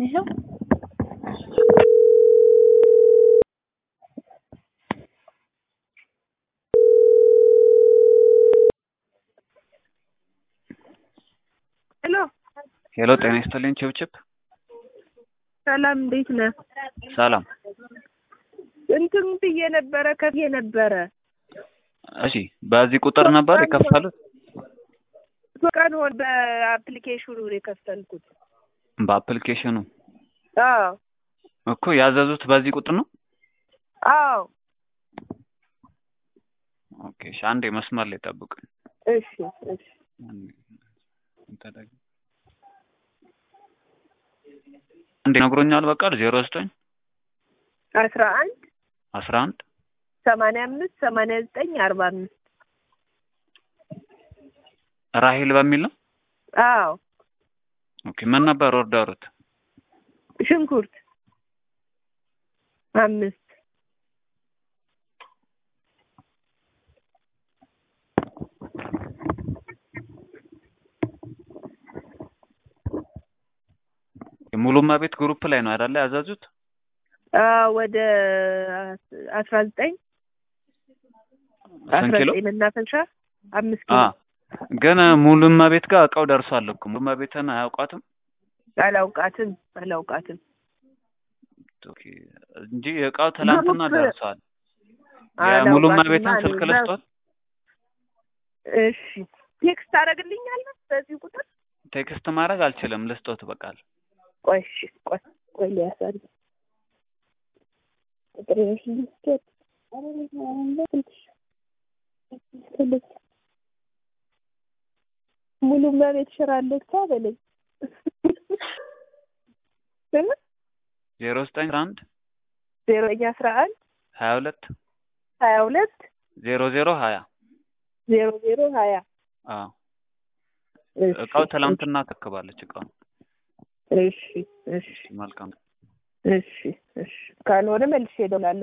ይኸው ሄሎ ሄሎ ጤና ይስጥልኝ ችብችብ ሰላም፣ እንዴት ነህ? ሰላም እንትን ብዬ ነበረ ከፍዬ ነበረ እሺ በዚህ ቁጥር ነበር የከፈሉት ቀን ሆን በአፕሊኬሽኑ ነው የከፈልኩት። በአፕሊኬሽኑ አዎ እኮ ያዘዙት በዚህ ቁጥር ነው አዎ ኦኬ እሺ አንዴ መስመር ላይ ጠብቁኝ እሺ እሺ እንዴ ነግሮኛል በቃል ዜሮ ዘጠኝ አስራ አንድ አስራ አንድ ሰማንያ አምስት ሰማንያ ዘጠኝ አርባ አምስት ራሂል በሚል ነው አዎ ኦኬ ምን ነበር ኦርደሩት ሽንኩርት አምስት ሙሉማ ቤት ግሩፕ ላይ ነው አይደለ ያዘዙት አዎ ወደ አስራ ዘጠኝ ስንት አስራ ኪሎ ዘጠኝ መናፈሻ አምስት አ ኪሎ ግን ሙሉማ ቤት ጋር እቃው ደርሷል እኮ ሙሉማ ቤትን አያውቋትም አላውቃትም አላውቃትም ኦኬ እንጂ እቃው ትላንትና ግሩፕ ደርሷል የሙሉማ ቤትን አላውቃትም ስልክ እኔ ለስቷል እሺ ቴክስት ታደርግልኛለህ በዚህ ቁጥር ቴክስት ማድረግ አልችልም ልስጦት በቃል ቆይ እሺ ቆይ ቆይ ሊያሳል ቁጥር ልስቶት ሙሉ መቤት ሽራለች በለኝ ዜሮ ዘጠኝ አንድ ዜሮኛ አስራ አንድ ሀያ ሁለት ሀያ ሁለት ዜሮ ዜሮ ሀያ ዜሮ ዜሮ ሀያ አዎ እሺ እቃው ትላንትና ተክባለች እቃው እሺ እሺ መልካም እሺ እሺ ካልሆነ መልሼ እደውላለሁ